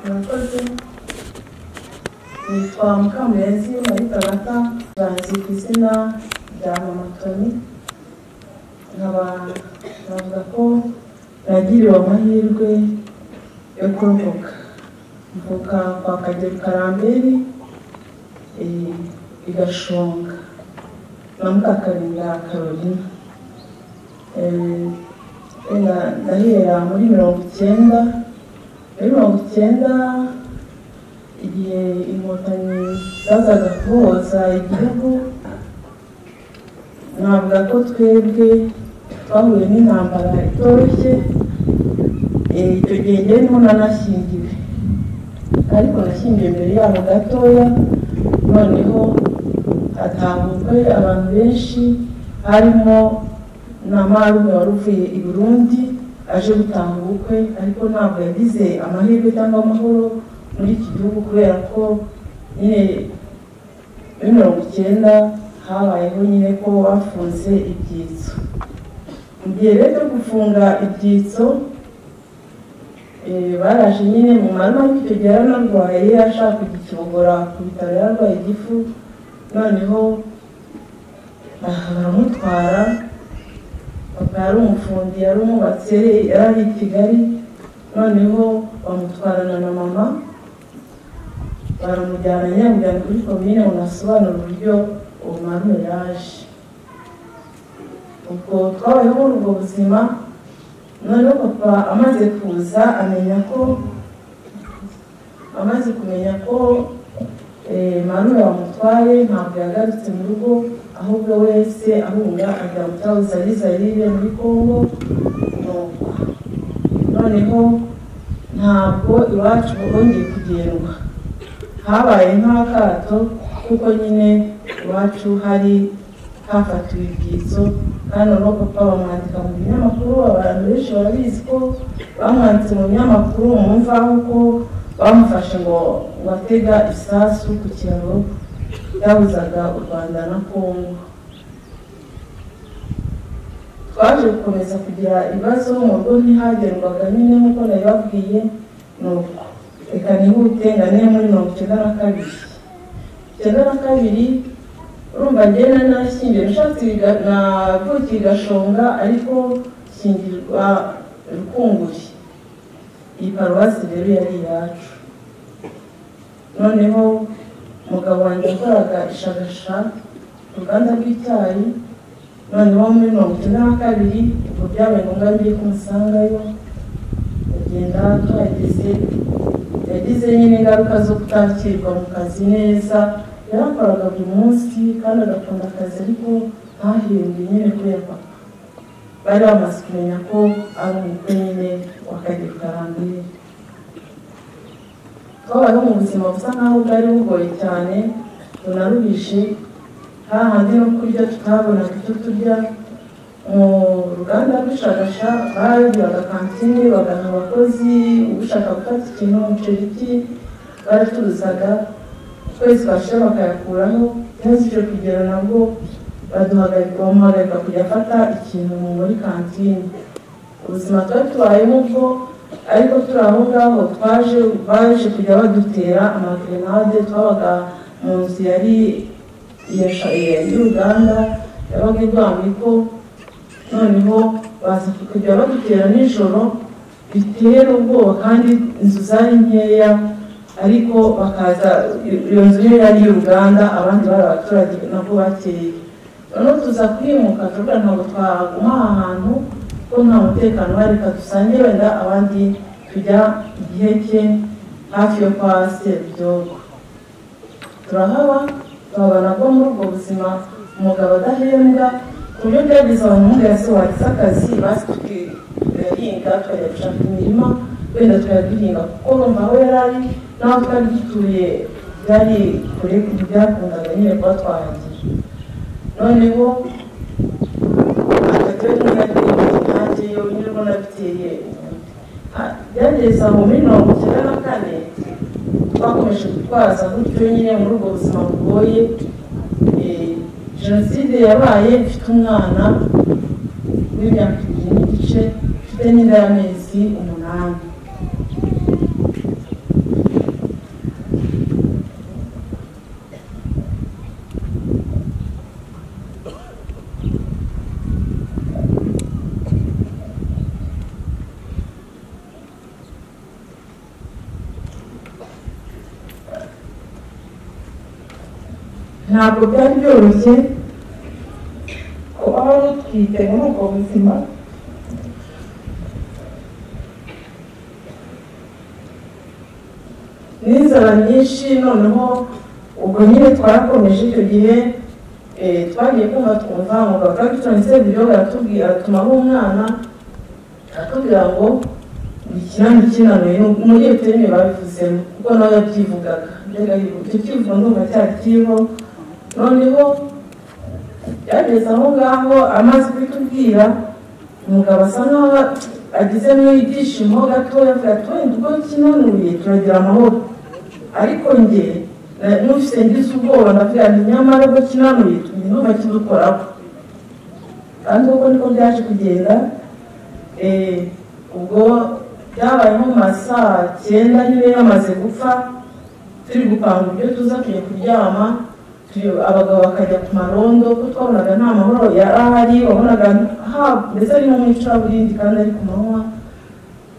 Murakoze. Nitwa Mukamurezi Marita Bata, bazi ku izina rya Mama Tony. Nkaba navuga ko nagiriwe amahirwe yo kurokoka. Mvuka kwa Kagero Karamberi eh, i Gashonga na Mukakarinda Carolina. Eh, eh, Ndahera muri mirongo icyenda muri mirongo icyenda igihe inkotanyi zazaga kuboza igihugu navuga ko twebwe twahuye n'intambara itoroshye Eh, icyo gihe njye ndimo nanashyingiwe ariko nashyingiwe mbere yaho gatoya noneho hatahujwe abantu benshi harimo na marume wari uvuye i burundi aje gutanga ubukwe ariko ntabwo yagize amahirwe cyangwa amahoro muri iki gihugu kubera ko nyine muri mirongo icyenda habayeho nyine ko bafunze ibyitso mu gihe rero cyo gufunga ibyitso eh, baraje nyine mu marama ariko icyo gihe yaranarwaye yari ashaka kugikingura ku bitaro yararwaye igifu noneho ah, baramutwara papa yari umufundi yari umwubatse yari ari i kigali noneho bamutwarana na mama baramujyana nyamujyana kuri komine ngo nasobanure uburyo uwo mwana yaje ubwo twabayeho muri ubwo buzima noneho papa amaze kuza amenya ko amaze kumenya ko marume bamutwaye ntabwo yagarutse mu rugo ahubwo wese ahunga ajya mu cyaro zarizarire muri kongo nuko noneho ntabwo iwacu bongeye kugendwa habaye nk'akato kuko nyine iwacu hari hafatiwe ibyitso kandi noneho papa bamwandika mu binyamakuru abantu benshi barabizi ko bamwanditse mu binyamakuru mu mvaho ko bamufashe ngo ngo atega isasu ku kiraro byahuzaga u rwanda na kongo twaje gukomeza kugira ibibazo mu rugo ntihagerwaga nyine nk'uko nabibabwiye ni uko reka nihute nga niyo muri mirongo icyenda na kabiri icyenda na kabiri urumva njyewe nari nashyingiwe nashatse ibiga- navukiye i gashonga ariko shyingirwa rukunguri iyi paruwasi rero yari iyacu noneho umugabo wanjye yakoraga ishagasha ku ruganda rw'icyayi noneho muri mirongo icyenda na kabiri ubwo byabaye ngombwa ngiye kumusangayo agenda tuhageze yagize nyine ingaruka zo kutakirwa mu kazi neza yarakoraga buri munsi kandi agakunda akazi ariko ntahembwe nyine kubera papa bari bamaze kumenya ko ari umukwe nyine w'akagero karambere twabayeho mu buzima busa nk'aho bwari bugoye cyane tunarubishe hahandi no kurya tutabonaga icyo turya mu ruganda rw'ishagasha baragiraga kantine bagaha abakozi ushaka gufata ikintu umuceri iki baraturuzaga twese twashira bakayakuraho ntazije kugera nabwo baduhagarika bamuhagarika kujya afata ikintu muri kantine ubuzima twari tubayemo ubwo ariko turi aho ngaho twaje baje kujya badutera amagrenade twabaga mu nzu yari iya sha- iya- y'uruganda yabaga irwanya ko noneho baza kujya badutera nijoro bitera ubwoba kandi inzu zari nkeya ariko bakaza iyo nzu yari ari iy'uruganda abandi bari abaturage nabwo bakeye noneho tuza kwimuka tuvuga ntabwo twaguma aha hantu ko nta mutekano uhari reka dusange wenda abandi tujya igiheke hafi yo kwa seribyogo turahaba tuhabona bwo muri ubwo buzima umugabo adahembwa ku buryo byagize abahungu yasohotse akazi basi tugahinga tukajya gushaka imirima wenda tukayaduhinga kuko urumva aho yari ari n'aho twari dutuye byari kure ku buryo byakundaga nyine kuba twahagira noneho atatuwe n'umunyarwenya nanjye yo nyirwo nabiteye Ah, byageze aho muri mirongo icyenda na kane twakomeje gutwaza gutyo nyine muri ubwo buzima bugoye Eh, jenoside yabaye mfite umwana w'imyaka ibiri n'igice mfite n'inda y'amezi umunani ntabwo byari byoroshye kuba wari utwite muri ubwo buzima n'inzara nyinshi noneho ubwo nyine twarakomeje icyo gihe eh, twagiye kumva twumva umugabo Clapton Sebyoga aratubwira atumaho umwana aratubwira ngo ikinani kinanuye muri iyo terime babivuzemo kuko nawe yabyivugaga mbega yivuga icyo kivugo ndumva cyari kiriho noneho byageze aho ngaho amaze kubitubwira umugabo asa nkaho agizemo ibyishimo gatoya avuga ati wenda ubwo kinanuye turagira amahoro ariko njye na- numvise ngize ubwoba ndavuga nti nyamara ubwo kinanuye tumenya ndumva kidukoraho kandi uko niko byaje kugenda eh, ubwo byabaye nko mu masaa cyenda nyine yamaze gupfa turi gupanga uburyo tuza tugiye kuryama tu- abagabo bakajya ku marondo kuko twabonaga nta mahoro yari ahari wabonaga ha mbese ari nko mu icuraburindi kandi ari ku manywa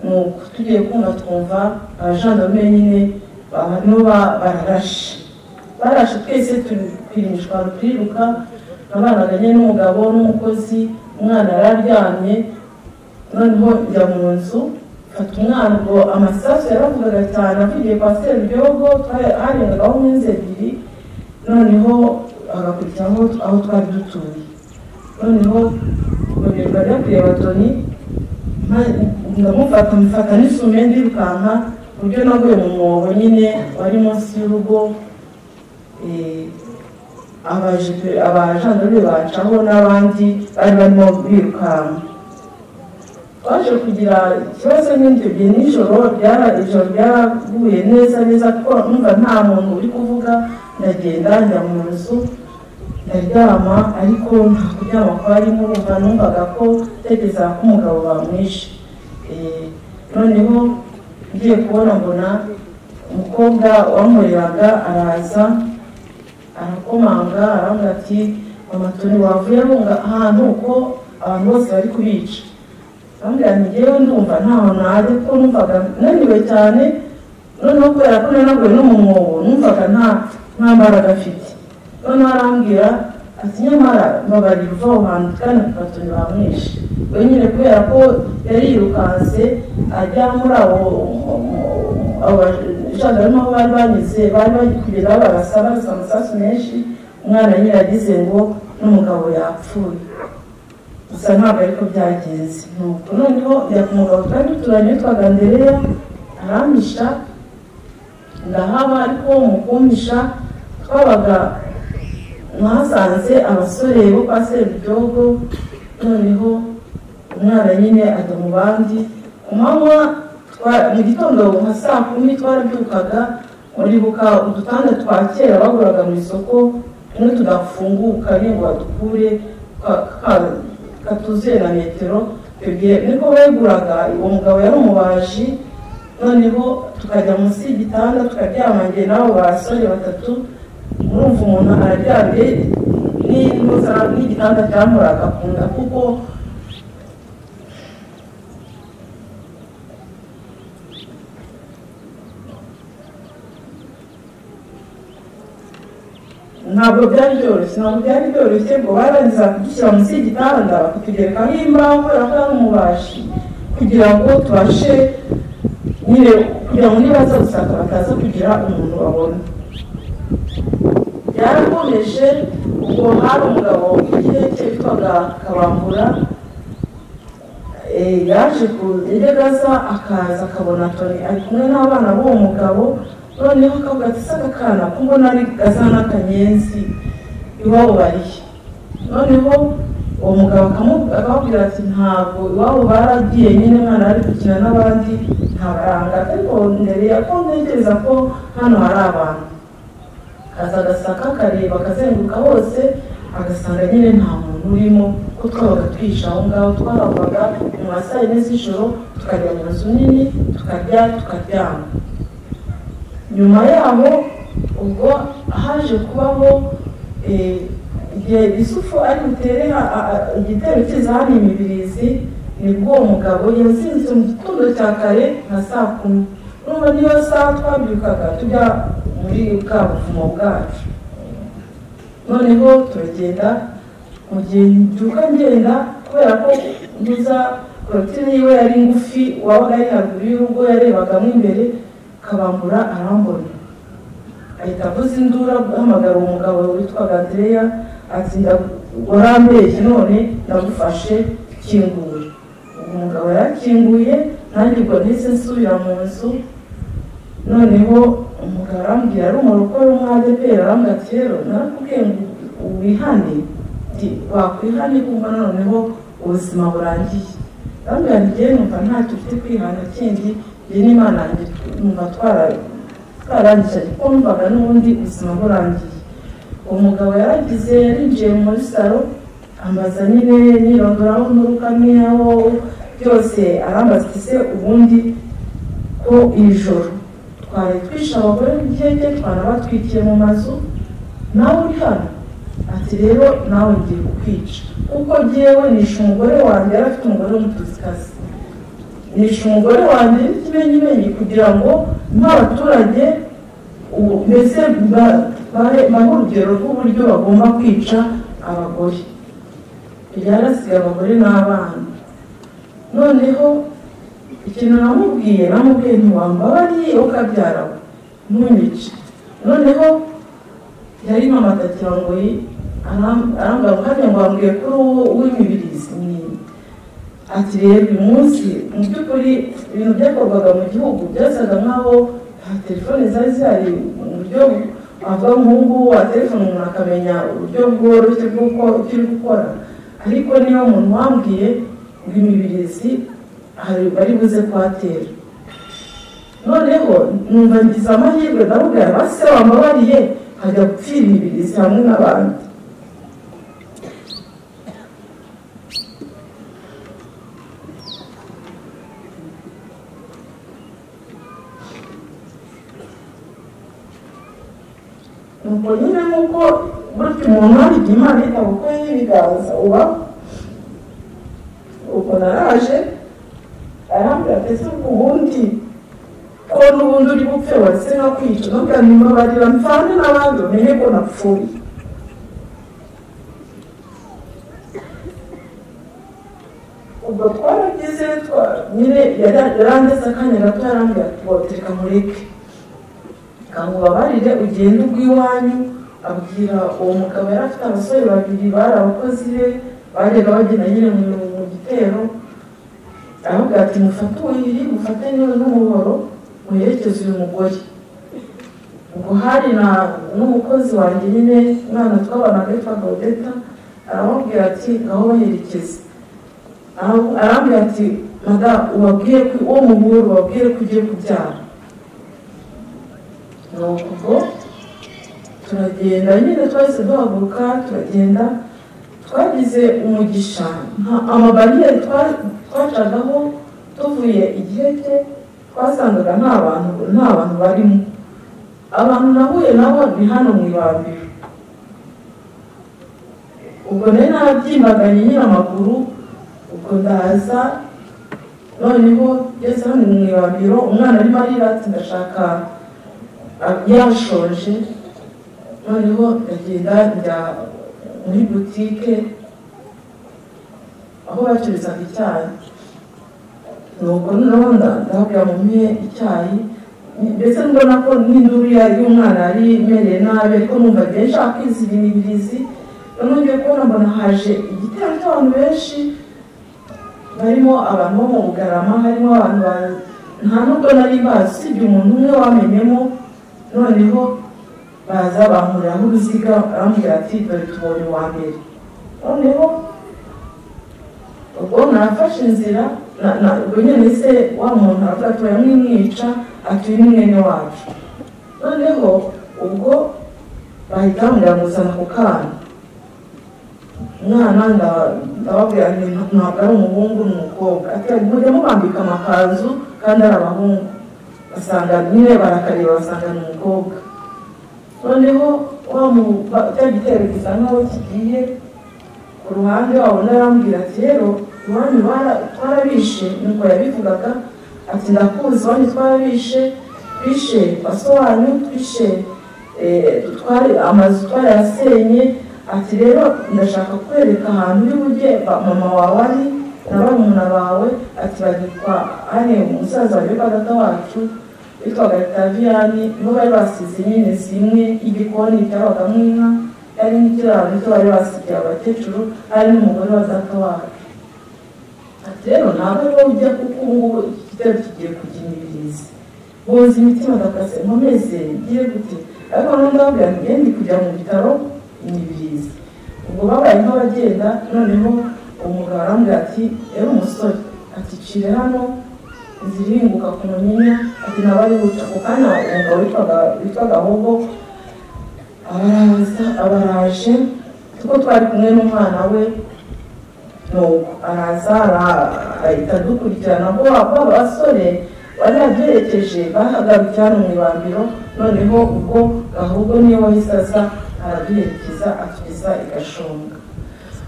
Nuko tugiye kumva twumva abajandarume nyine ba- nibo ba- bararashe barashe twese turi kwirimishwa turiruka nabanaganye n'umugabo n'umukozi umwana yari aryamye noneho njya mu nzu mfata umwana ubwo amasasu yaravugaga cyane avugiye kwa seribyogo harengaho nk'inzu ebyiri noneho hagakurikiraho aho twari dutuye noneho nkongerwa ryo kureba toni ndamufata mufata n'isume ndirukanka ku buryo naguye mu mwobo nyine wari munsi y'urugo eh, abaje- abajandarume bacaho n'abandi bari barimo birukanka twaje kugira ikibazo nk'ibyo gihe nijoro byara ijoro ryaraguye neza neza kuko numva nta muntu uri kuvuga ndagenda njya mu nzu ndaryama ariko nta kuryama kwarimo numva numvaga ko ntegereza ko umugabo bamwishe Eh, noneho ngiye kubona mbona umukobwa wamureraga araza arakomanga arambwira ati mama toni wavuye ahunga ahantu uko abantu bose bari kubica arambwira ati ngewe ndumva nta hantu najya kuko numvaga naniwe cyane noneho kubera ko nanaguye no mu mwobo numvaga nta nta mbaraga afite noneho arambwira ati nyamara babarira uva aho hantu kandi kugatoni bamwishe wenyine kubera ko yari yirukanse ajya muri abo abajandarume aho bari banyuze bari bari kugera barasa barasa amasasu menshi umwana nyine yagize ngo n'umugabo yapfuye gusa ntabwo ariko byagenze nuko noneho njya ku mugabo twari duturanye witwaga ndereya arampisha ndahaba ariko mu kumpisha twabaga mwasanze abasore bo kwa seribyogo noneho umwana nyine ajya mu bandi ku manywa twa- mu gitondo nka saa kumi twarabyukaga uribuka udutanda twa kera baguraga mu isoko tumwe tudafunguka nyine ngo badukure ka- ka- katuzuye na metero icyo gihe niko beguraga uwo mugabo yari umubaji noneho tukajya munsi y'igitanda tukaryama njye n'abo basore batatu urumva umuntu araryamye n'inuza- n'igitanda cyamuraga ku nda kuko ntabwo byari byoroshye ntabwo byari byoroshye ngo barangiza kudushyira munsi y'igitanda bakatugerekaho imbaho kubera ko ari umubashi kugira ngo tubashe nyine kugira ngo nibaza gusaka bataza kugira umuntu babona byarakomeje ubwo hari umugabo igihe cye witwaga kabambura eh, yaje kugerageza akaza akabona toni ari kumwe n'abana b'uwo mugabo noneho akavuga ati se akakana ko mbona ari gaza n'akanyenzi iwabo barihe noneho uwo mugabo akamu- akababwira ati ntabwo iwabo baragiye nyine mwana ari gukina n'abandi ntabaranga ariko mbere ya ko ntekereza ko hano hari abantu kaza agasaka akareba akazenguruka hose agasanga nyine nta muntu urimo ko twabaga twica aho ngaho twaravaga mu ma saa yine z'ijoro tukajya mu nzu nini tukarya tukaryama nyuma yaho ubwo haje kubaho eh, igihe isufu ari butere ha- a- a- igitero kiza hano imibirizi nibwo uwo mugabo yazindutse mu gitondo cya kare nka saa kumi urumva niyo saa twabyukaga tujya muri bwa buvumo bwacu noneho turagenda mu gihe mbyuka ngenda kubera ko nduza korotire yiwe yari ngufi wabaga ari haruguru y'urugo yarebagamo imbere kabambura arambona ahita avuza induru ahamagara umugabo witwaga andereya ati warambeshye none ndagufashe kingura uwo mugabo yarakinguye nanjye ubwo nahise nsubira mu nzu noneho umugabo arambwira ari umuruko w'umwadeperi arambwira ati rero narakubwiye ngo wihane nti wakwihane kumva noneho ubuzima burangiye arambwira ati njyewe numva ntacyo ufite kwihana kindi njye n'imana yanjye numva twara twarangije ariko numvaga n'ubundi ubuzima burangiye umugabo yaragize yarinjiye muri salo ambaza nyine nirondora n'uruka n'aho byose arambaza ati se ubundi ko iri joro twari twishe abagore b'igihenge twanabatwikiye mu mazu nawe uri hano ati rero nawe ngiye kukwica kuko ngewe nishe umugore wanjye yari afite umugore w'umutuzikazi nishe umugore wanjye n'ikimenyimenyi kugira ngo nk'abaturage ubu mbese bahe urugero rw'uburyo bagomba kwica abagore kujya arasiga abagore n'abana noneho ikintu namubwiye namubwiye ntiwambabariye ukabyara ntunyice noneho yari mpamatakira ngo arambwira ngo hano ngo wambwiye kuri uwo w'imibirizi nyine ati rero uyu munsi mu by'ukuri ibintu byakorwaga mu gihugu byasaga nk'aho nta telefone zari zihari mu buryo avuga nk'ubu ngubu wa telefone umuntu akamenya uburyo bworoshye bw'uko icyo uri gukora ariko niyo umuntu wambwiye ngo imibirizi bari buze kuhatera noneho numva ngize amahirwe ndabubwira base wambabariye hajya gupfira imibirizi hamwe n'abandi nuko nyine nk'uko burya umuntu aribye imana yita kuko y'ibiganza uba ubwo naraje arambwira ndetse ubundi ko n'ubundi uri gupfe wese no kwica no kuganira barira mvane n'abandi bamenye ko napfuye ubwo twaragize nyine yarandetse akanya gato yarambwira tubatereka mureke ngo ubabarire ugende ubwo iwanyu abwira uwo mugabo yari afite abasore babiri bari abakozi be bajyaga bagenda nyine mu gitero aravuga ati mufate ubuhiri mufate niwe n'umuhoro muherekeze uyu mugore ubwo hari n'umukozi wanjye nyine umwana twabonaga witwa gaudeta aramubwira ati ngaho baherekeze arambwira ati madamu ubabwiye uwo muhuro ubabwire ko ugiye kubyara nuko turagenda nyine twese duhaguruka turagenda twagize umugisha nta amabariyeri twacagaho tuvuye igihe cye twasangaga nta bantu nta bantu barimo abantu nahuye nabo ni hano mu ibambiro ubwo nari narabyimaganye nyine amaguru ubwo ndaza noneho ngeze hano mu ibambiro umwana arimo arira ati ndashaka yashoje noneho ndagenda njya muri butike aho bacururizaga icyayi nuko noneho ndabwira mumpe icyayi ndetse mbona ko n'induru y'umwana yari imereye nabi ariko numva agiye nshaka kwizira imibirizi noneho ngiye kubona mbona haje igitero cy'abantu benshi barimo abantu bo mu bugarama harimo abantu nta nubwo nari bazi usibye umuntu umwe wamenyemo noneho baza bankuriraho uruziga arambwira ati dore tubonye uwa mbere noneho ubwo nafashe inzira ubwo nyine se wa muntu aravuga ati baramwimwica ati uyu ni mwene wacu noneho ubwo bahita bamubwira muzana ku kana umwana ndababwira nti ntabwo ari umuhungu ni umukobwa ati mujya mubambika amakanzu kandi ari abahungu basanga nyine barakareba basanga ni umukobwa noneho cya gitero gisa nkaho kigiye ku ruhande wabona arambwira ati rero iwanyu twarabishe nuko yabivugaga ati ndakuzi iwanyu twarabishe twishe basobanyu twishe eh, twari amazu twarayasenye ati rero ndashaka kukwereka ahantu uri bujye ba- mama wawe ari na barumuna bawe ati bagitwa hane umusaza wa data wacu witwaga taviyani nibo bari basize nyine zimwe igikoni cyabagamo inka hari n'ikiraro gito bari basigiye abakecuru hari n'umugore wa data wacu ati rero ntabwo ariwo ujya kuko ubu ngubu iki gitero kigiye kuginyiriza boza imitima agakase nkomeze ngire gute ariko noneho ndababwira nti ngende kujya mu bitaro nyibiriza ubwo babaye nk'abagenda noneho umugabo arambwira ati yari umusore ati cire hano ziringuka ku munyinya ati ntabwo ari buca ako kanya umugabo witwaga- witwaga hogo araza abaraje kuko twari kumwe n'umwana we nuko araza ara- ahita dukurikirana bo aba basore bari baduherekeje bahagarutse hano mu ibambiro noneho ubwo ahubwo niyo wahise aza araduherekeza atugeza i gashonga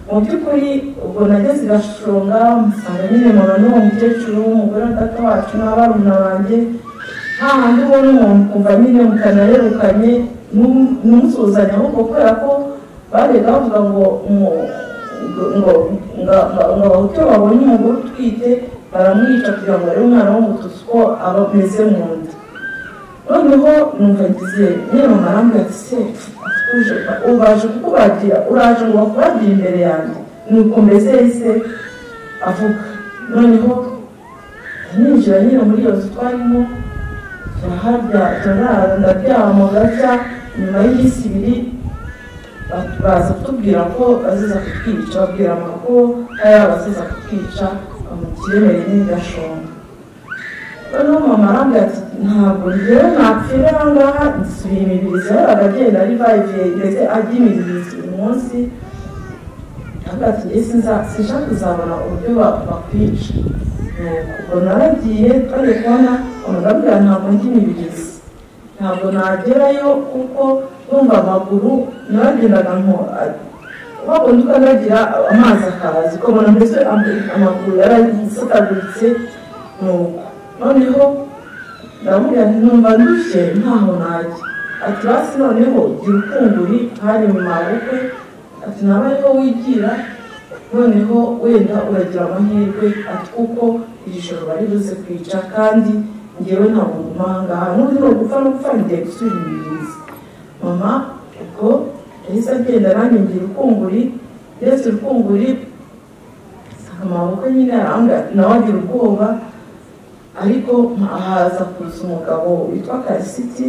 mu by'ukuri ubwo nageze i gashonga nsanga nyine mpura n'uwo mukecuru w'umugore wa data wacu n'abarumuna banjye nta handi ubona umuntu ukumva nyine mutanarerukanye num- numusuhuzanya ahubwo kubera ko barega bavuga ngo umu- ngo ngo nga- nga- ngo abahutu babonye umugore utwite baramwica kugira ngo barebe umwana w'umututsi uko aba ameze mu nda noneho numva ngize nyine marambwe ati se atuje ubaje kukubagira uraje ngo bakubagira imbere yanjye nuko mbese yahise avuga noneho ninjira nyine muri iyo nzu twarimo turaharya turarara ndaryama gacya nyuma y'iminsi ibiri ba- baza kutubwira ko baziza kutwica babwira mama ko hari abaziza kutwica bamukiremereye n'igashonga noneho mama arambwira ati ntabwo rero napfira aha ngaha nsubiye imibirizi yahoraga agenda arivayive ndetse ajya imibirizi buri munsi arambwira ati njye sinza- sinshaka kuzabona uburyo ba- bakwica Nuko ubwo naragiye twajya kubona umugabira ntabwo ndi imibirizi ntabwo nagerayo kuko numva amaguru naragendaga nko wabundi ukanagira amazi akaza ukabona mbese am- amaguru yarasataguritse nuko noneho ndamubwira nti numva ndushye ntaho najya ati basi noneho gira ukunguri hari mu mabukwe ati naba ariho wigira noneho wenda uragira amahirwe ati kuko iri joro bari buze kwica kandi ngewe ntabwo ngumanga n'undi ni ugupfa no gupfa ngiye gusubira imibirizi mama ubwo yahise agenda nanjye ngira ukunguri ndetse urukunguri amaboko nyine arambwira ati nawe agira ubwoba ariko haza kuza umugabo witwa karisiti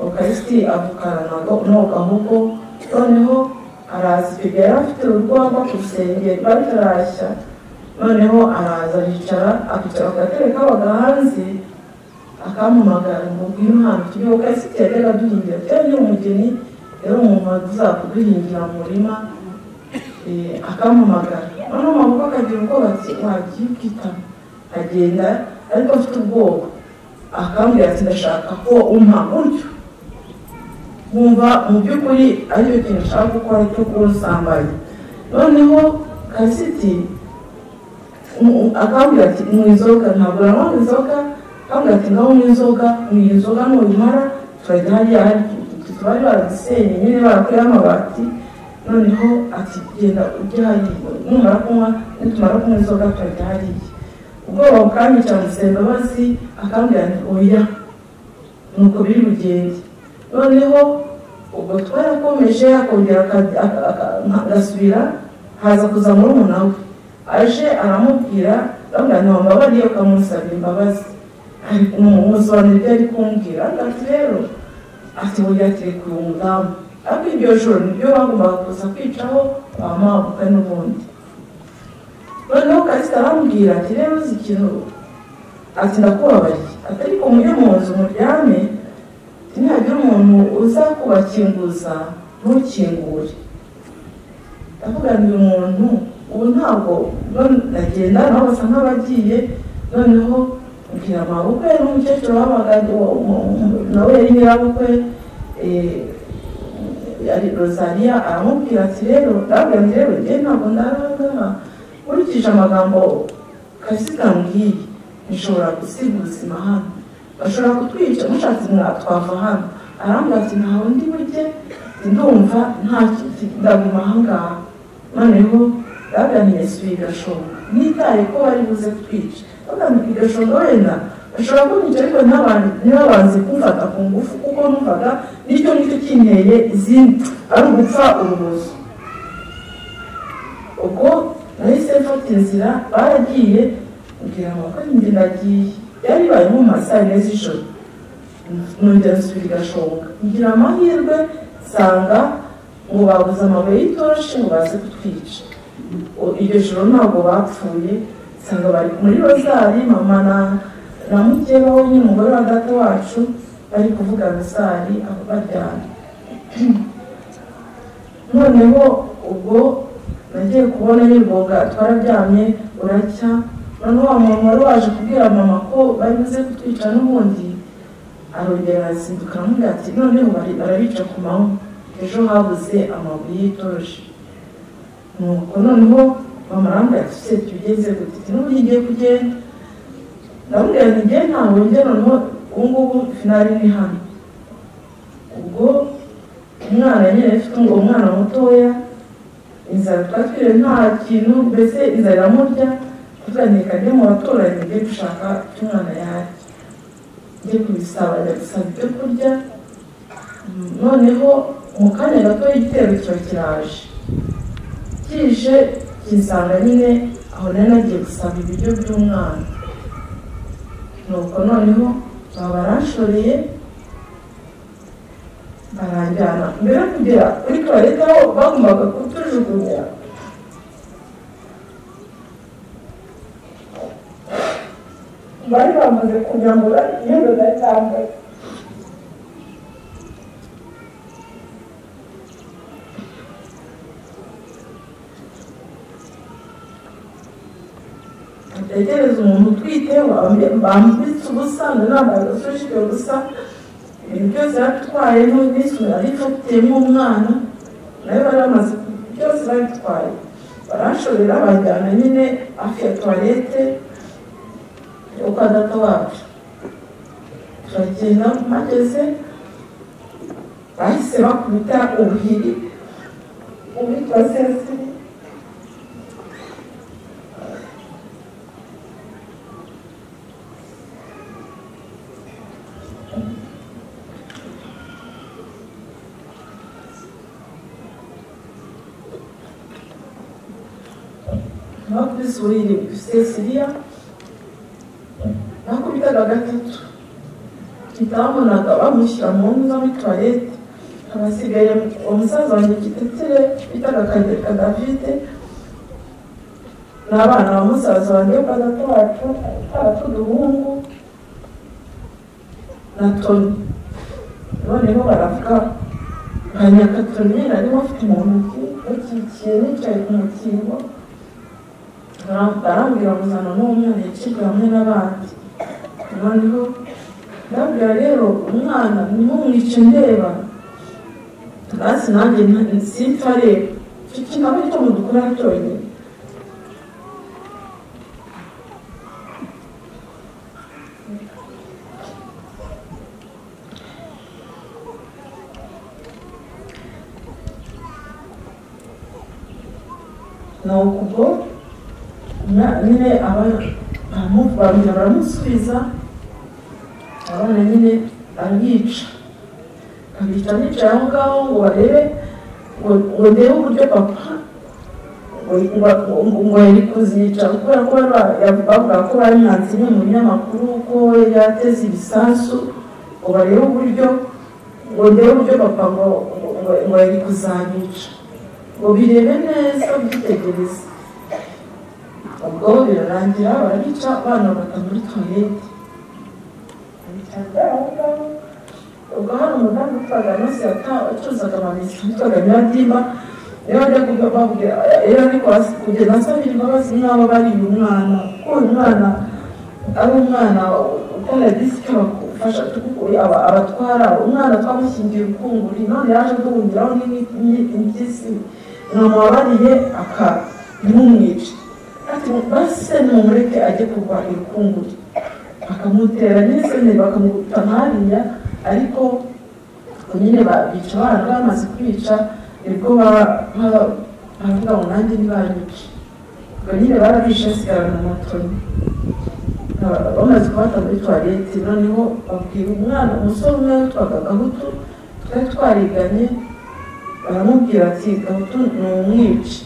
ukarisiti avukana nago- n'uwo gahugu noneho araza icyo gihe yari afite urwagwa ku rusenge rwari rutarashya noneho araza aricara akicara ku gatebe kabaga hanze akampamagara ngo ngwino hano tujye ukarisiti yajyaga aduhingira cyangwa yari umugeni yari umuntu waza kuduhingira mu murima eh, akampamagara noneho amaboko akagira ubwoba ati wagiye ukitama agenda ariko afite ubwoba akambwira ati ndashaka ko umpa gutyo nkumva mu by'ukuri aricyo kintu nshaka gukora cyo kunsambanya noneho kasiti akambwira ati mu inzoga ntabwo nanywa inzoga akambwira ati ngaho mu inzoga mu inzoga nuyimara turajya hariya hari bari barazisenye nyine barakuyeho amabati noneho ati genda ujye hariya numara kunywa nitumara kunywa inzoga turajya hariya ubwoba bukanyica musenga bazi akambwira ati oya nuko biri bugende noneho ubwo twarakomeje akongera aka- aka- aka- agasubira haza kuza muri we aje aramubwira bamwira ntiwambabariye ukamusabira imbabazi umusobanuro ibyo ari kumbwira ati rero ati burya atereka uyu mudamu ariko iryo joro nibyo bagombaga kuza kwicaho bamabuka n'ubundi noneho kasita arambwira ati rero uzi ikintu ati ndakubabariye ati ariko mujye mu nzu muryame ntihagira umuntu uza kubakinguza ntukingure ndavuga ngo uyu muntu ubu ntabwo none ndagenda nabo basa nk'abagiye noneho mbwira amabukwe n'umukecuru wabaga uwo- uwo- uwo- nawe yari nyirabukwe eh, yari rosaliya aramubwira ati rero ndabwira ngo rero njye ntabwo ndaragaha nkurikije amagambo kasita mbwiye nshobora gusiga ubuzima hano bashobora kutwica mushatse mwatwava hano arambwira ati ntawe ndi burye ndumva nta ndaguma aha ngaha noneho baganiriye isubiye igashoboka nitaye ko bari buze kutwica baganiriye igashoboka wenda bashobora kunyica ariko ntabantu ntibabanze kumfata ku ngufu kuko numvaga nicyo nicyo kinteye izindi ari ugupfa urubozo ubwo nahise mfata inzira baragiye kugira ngo bakore njye ndagiye byari bibaye nko mu ma saa yine z'ijoro nongera nsubira igashoboka kugira amahirwe nsanga ngo babuze amabuye y'itoroshi ngo baze kutwica O- iryo joro ntabwo bapfuye nsanga bari muri rozari mama na na mukeba we n'umugore wa data wacu bari kuvuga rozari aho baryamye noneho ubwo nagiye kubona n'imboga twararyamye uracya noneho wa mama wari waje kubwira mama ko bari buze kutwica n'ubundi arongera arazinduka aramubwira ati noneho bari- barabica ku manywa ejo habuze amabuye y'itoroshi nuko noneho mama arambwira ati se tugeze gutiti n'uburyo igiye kugenda ndamubwira nti ngiye ntabwo njye noneho ubu ngubu finari ni hano ubwo umwana nyine afite ngo umwana mutoya inzara twatwiriwe nta kintu mbese inzara iramurya tukanika ajye mu baturanyi ajye gushaka icyo umwana yarya ajye kubisaba ajya gusaba ibyo kurya Mm, noneho mu kanya gato igitero kiba kiraje kije kinsanga nyine aho nari nagiye gusaba ibiryo by'umwana nuko noneho baba baranshoreye barajyana mbere yo kugera kuri tuwarete aho bagombaga kutujugunya bari bamaze kunyambura imyenda nari nambaye utegereze umuntu utwite wambaye- bambitse ubusa nanambaye agasoshipe gusa ibintu byose yaratwaye n'ubwisungane arifatiye nk'umwana nayo bari bamaze byose babitwaye barashorera bajyana nyine hafi ya tuwarete yo kwa data wacu turagenda mageze bahise bakubita ubuhiri uwitwa sesiri bakubise uburiri bufite siriya nakubitaga gatatu kitabonaga bamushyira mu nzu muri tuwarete abasigaye umusaza wanjye kitetere bitaga kagereka davide n'abana ba musaza wanjye kwa data wacu twaba tuduhungu na toni noneho baravuga ba nyakatoni narimo afite mu ntoki bakikiye nicaye ku mukingo barambwira kuzana n'umwana yacibwa hamwe n'abandi noneho ndabwira rero umwana ntimumwice ndeba hasi nanjye nta- simpfa rero icyo kintu aba aricyo mudukora cyonyine ni ukubwo umwana nyine aba baramu- barongera baramusubiza abana nyine ariyica abica nicaye aho ngaho ngo barebe ngo ngo ndebe uburyo papa ngo- ngo- ngo- ngo yari kuzica kubera ko bari ba- ya- bavuga ko bari mwanzi ni mu binyamakuru ko we yateze ibisasu ngo barebe uburyo ngo ndebe uburyo papa ngo ngo- ngo- ngo yari kuzabica ngo birebe neza byitegereze ubwo birarangira barabica abana bata muri tuwarete ubwo hari umudamu utwaga munsi yacuruzaga amabisi witwaga nyiradimba niba ajya kubabwira rero ariko hasi kugenda asabira imbabazi n'abo bari uyu mwana ko uyu mwana ari umwana ukora disike bakufasha tukukuye aba- abatwara umwana twamushyingiye ukunguri none yaje duhungiraho n'impyisi mwamubabariye aka ntimumwice ati base nimumureke ajye kurwanya ukunguri bakamutera n'iseneri bakamutana hariya ariko nyine babica abana bamaze kubica nibwo ba- ba- bavuga ngo nanjye ntibanyice ubwo nyine barabishe asigarana moto Ba- bamaze kubata muri tuwarete noneho babwira umwana umusore umwe witwaga gahutu twari twariganye baramubwira ati gahutu ni umwici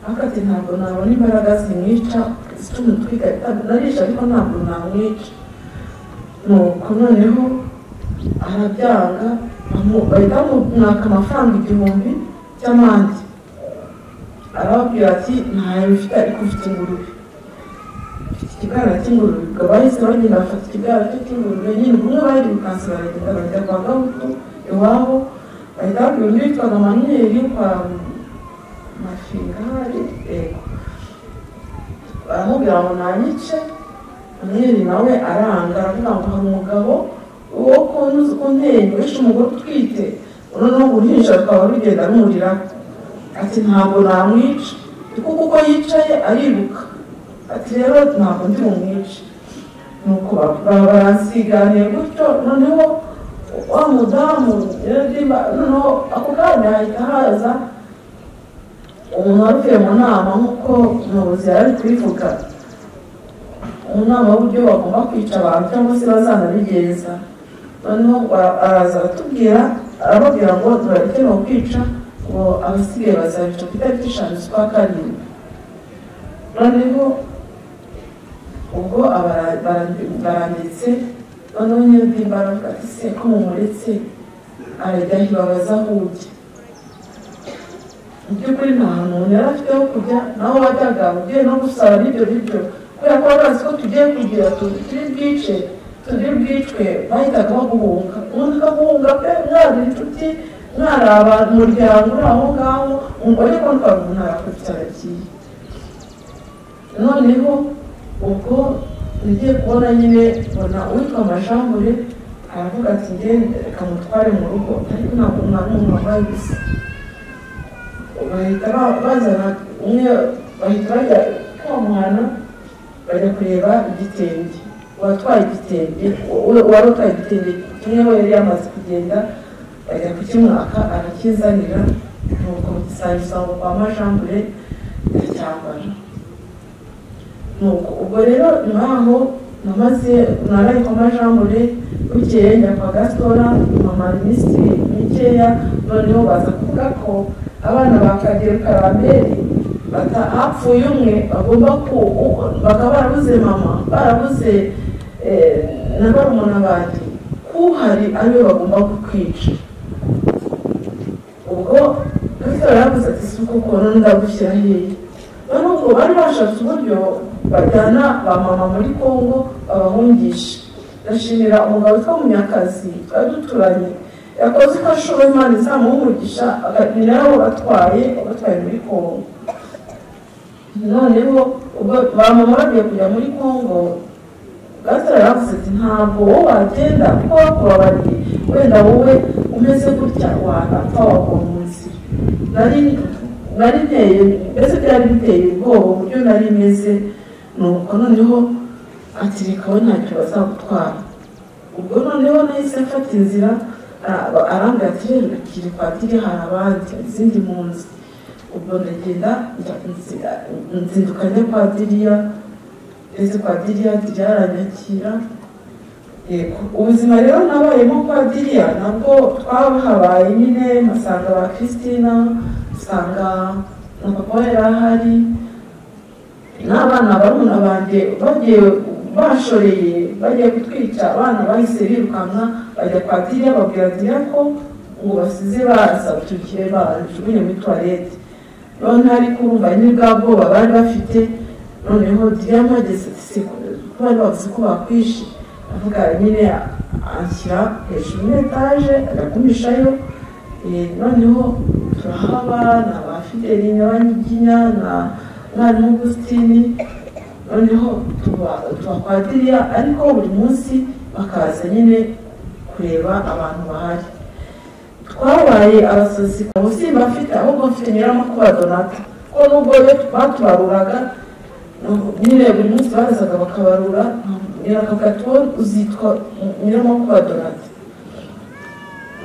ariko ati ntabwo nabona imbaraga zimwica zituma twiga narisha ariko ntabwo namwica nuko noneho arabyanga bamu- bahita bamwaka amafaranga igihumbi cy'amande arababwira ati ntayo bifite ariko ufite ingurube ufite ikigara cy'ingurube ubwo bahise bagenda bafata ikigara cye cy'ingurube nyine ubwo umwe barirukanse baragenda bajya kwa gahutu iwabo bahita babwira undi witwaga maniyeri kwa mashingari yego baramubwira ngo nanyice Maniyeri nawe aranga aravuga ngo hari umugabo wo kuntuza kuntenge wishe umugore utwite noneho uruhinja rukaba rugenda rumurira ati ntabwo namwica kuko kuko yicaye ariruka ati rero ntabwo ndi bumwice nuko ba- ba- baransiganiye gutyo noneho wa mudamu yaradimba noneho ako kanya hahita haza umuntu wari uvuye mu nama nk'uko umuyobozi yari ari kubivuga umunama w'uburyo bagomba kwica abantu cyangwa se bazanabigenza noneho ba- araza aratubwira arababwira ngo turareke ni ukwica ngo abasigaye bazabica ku itariki eshanu z'ukwa karindwi noneho ubwo abara- bara- baranditse noneho nyir'ubwimba aravuga ati se ko mumuretse arajya ntibabaza aho ujya mu by'ukuri nta hantu umuntu yari afite ho kujya naho wajyaga ugiye no gusaba n'ibyo biryo kubera ko wari bazi ko tugiye kugira tu- turi bwice turi bwicwe bahitaga baguhunga umuntu akaguhunga pe mwari inshuti mwari abantu umuryango uri aho ngaho umugore ko ntwara umuntu arakubita aragiye noneho ubwo ngiye kubona nyine mbona uwitwa amajambure aravuga ati ngende reka mutware mu rugo ariko ntabwo mwari umuntu wambaye ubusa bahita ba- bazana umwe bahita bajya kwa mwana bajya kureba igitenge uwatwaye igitenge u- u- uwari utwaye igitenge kimwe we yari yamaze kugenda bajya kukimwaka arakizanira nuko gisangiza ngo kwa majambure ndacyambara nuko ubwo rero nyuma yaho namaze naraye kwa majambure bukeye njya kwa gastora mpamara iminsi mikeya noneho baza kuvuga ko abana ba kagero karamberi bata hapfuye umwe bagomba ku u- bakaba barabuze mama barabuze eh, na barumuna banjye kuhari ariwe bagomba kukwica ubwo gasore yaravuze ati si uko ukuntu ndagushyira hehe none ubwo bari bashatse uburyo bajyana ba mama muri kongo babahungisha ndashimira umugabo witwa munyakazi twari duturanye yakoze uko ashoboye imana izamuha umugisha akagenda nabo batwaye batwaye muri kongo noneho ubwo ba mama bagiye kujya muri kongo gasore yaravuze ati ntabwo wowe wagenda kuko bakubabariye wenda wowe umeze gutya wanapfa wagwa mu nzira nari nari nteye mbese byari biteye ubwoba uburyo nari meze nuko noneho ati reka we ntacyo bazagutwara ubwo noneho nahise mfata inzira ara- arambwira ati rero rekire padiri hari abandi izindi mpunzi ubwo ndagenda njya- nzi- nzinduka njya kwa diriya ndetse kwa diriya diriya aranyakira Yego, ubuzima rero nabayemo kwa diriya nabwo twahabaye nyine mpasanga ba christina usanga na papa we yari ahari n'abana barumuna banjye bagiye bashoreye bagiye kutwica abana bahise birukanka bajya kwa diriya babwira diriya ko ngo basize baza tugire bajugunye muri tuwarete none ariko urumva nyine bwa bwoba bari bafite noneho diriya mpageze se ko bari bavuze ko bakwishe avuga nyine anshyira hejuru muri etaje agagumishayo Eh, noneho turahaba na ba fideli n'abanyiginya na mwarimu augustine noneho tuba tuba kwa diriya ariko buri munsi bakaza nyine kureba abantu bahari twabaye abasazi ubu simba mfite ahubwo mfite nyiramakuba donata ko nubwo iyo batubaruraga nyine buri munsi barazaga bakabarura nyirakavuga ati wowe uzitwa nyiramakuba donata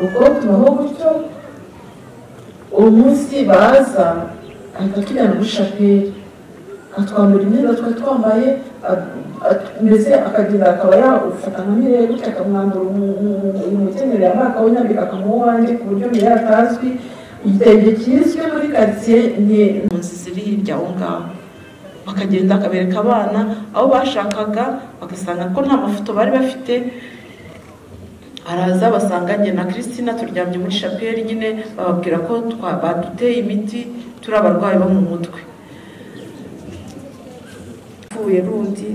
ubwo tubaho gutyo uwo munsi baza ahita atujyana muri shapeli atwambura imyenda twari twambaye mbese akagenda akaba yawufata nka mirere gutya akamwambura umukenyero yambaye akawunyambika akamuha uwanjye ku buryo mirere atazwi igitenge kizwi muri karitsiye ni impunzi ziri hirya aho ngaho bakagenda akabereka abana aho bashakaga bagasanga ko nta mafoto bari bafite araza basanga njye na christina turyamye muri shapeli nyine bababwira ko twa- baduteye imiti turi abarwayi bo mu mutwe apfuye rundi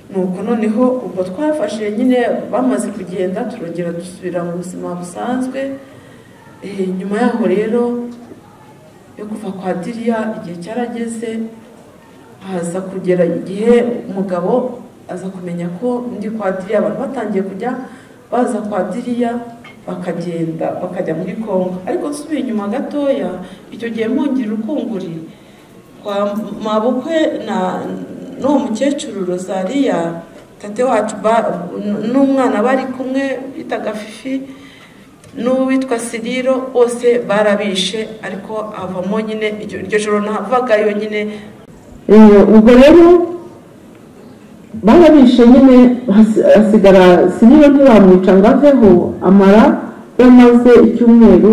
nuko noneho ubwo twafashe nyine bamaze kugenda turongera dusubira mu buzima busanzwe Eh, nyuma yaho rero yo kuva kwa diriya igihe cyarageze haza kugera igihe umugabo aza kumenya ko ndi kwa diriya abantu batangiye kujya baza kwa diriya bakagenda bakajya muri kongo ariko nsubiye inyuma gatoya icyo gihe mpungirira ukunguri kwa mabukwe na n'uwo mukecuru rosariya tate wacu ba- n'umwana bari kumwe bitaga fifi n'uwitwa siriro bose barabishe ariko havamo nyine iryo iryo joro nahavagayo nyine Eh, ubwo rero barabishe nyine hasi- hasigara siniro ntibamwica ngo aveho amara yamaze icyumweru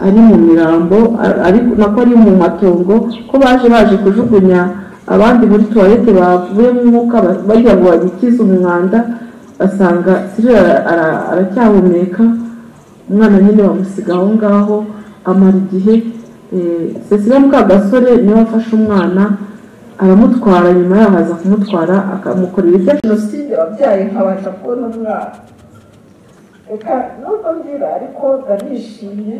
ari mu mirambo a- ari nako ari mu matongo ko baje baje kujugunya abandi muri tuwarete bavuyemo umwuka ba- bagira ngo bagikize umwanda basanga siniro aracyahumeka umwana nyine bamusiga aho ngaho amara igihe cecile mukagasore niwe afashe umwana aramutwara nyuma yaho aza kumutwara akamukorera ibyo jenoside wabyaye nkabasha kubona umwana reka nubwo ndira ariko ndanishimye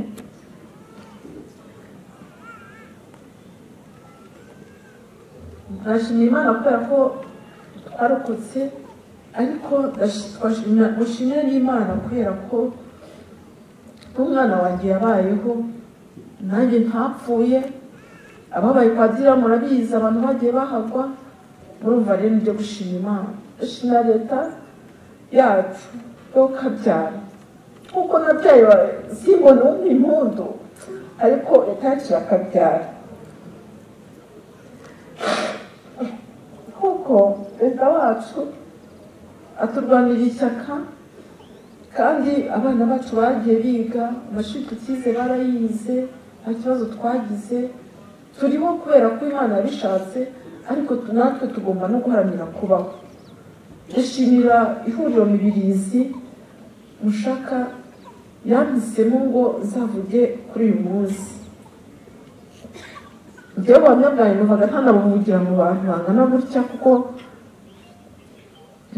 ndashimira imana kubera ko twarokotse ariko ndashi- twashimira- mushimire n'imana kubera ko umwana wanjye yabayeho nanjye ntapfuye ababaye padiri murabizi abantu bagiye bahagwa murumva rero nibyo gushima imana ndashimira leta yacu yo kabyara kuko nabyaye wa- simbona undi impundu ariko leta yaciye akabyara kuko perezida wacu aturwanira ishyaka kandi abana bacu bagiye biga amashuri tukize barayize nta kibazo twagize turiho kubera ko imana yabishatse ariko tu- natwe tugomba no guharanira kubaho dushimira ihuriro mibirizi mushaka yanditsemo ngo zavuge kuri uyu munsi ibyo buhamya bwawe numvaga ntanabuvugira mu bantu bangana gutya kuko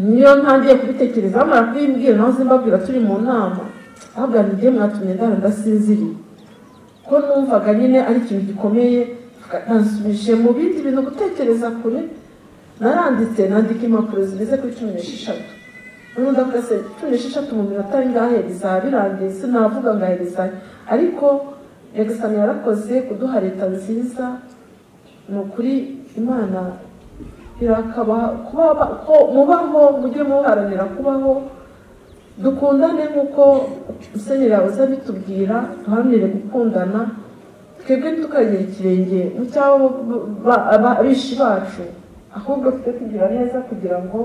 niyo ntangiye kubitekereza bamara kubimbwira naho zimbabwira turi mu nama ahagana igihe mwatumye ndara ndasinziriye ko numvaga nyine ari ikintu gikomeye nasubije mu bindi bintu gutekereza kure naranditse nandika impapuro zigeze kuri cumi n'esheshatu noneho ndavuga se cumi n'esheshatu mu minota ingahe bizaba birangiye sinavuga ngaherezayo ariko nyagasani yarakoze kuduha leta nziza ni ukuri imana irakabaha kuba ba- ko mubaho mujye muharanira kubaho dukundane nk'uko musenyeri yahoze abitubwira duharanire gukundana twebwe ntitukagire ikirenge mu cyabo abishi bacu ahubwo tujye tugira neza kugira ngo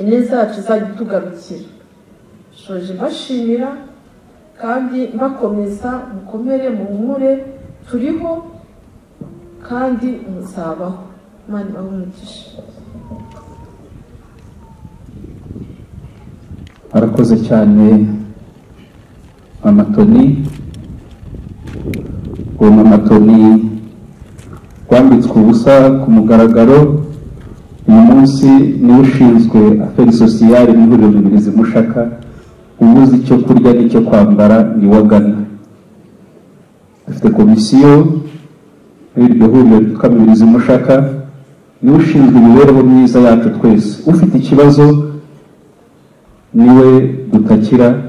ineza yacu izajye itugarukira shoje mbashimira kandi mbakomeza mukomere muhumure turiho kandi muzabaho imana ibahe umugisha arakoze cyane mama toni uwo mama toni wambitswe ubusa ku mugaragaro uyu munsi niwe ushinzwe aferi sosiyale mu ihuriro mibirizi mushaka ubuze icyo kurya n'icyo kwambara ni wagana afite komisiyo y'iryo huriro ryitwa mibirizi mushaka niwe ushinzwe imibereho myiza yacu twese ufite ikibazo niwe dutakira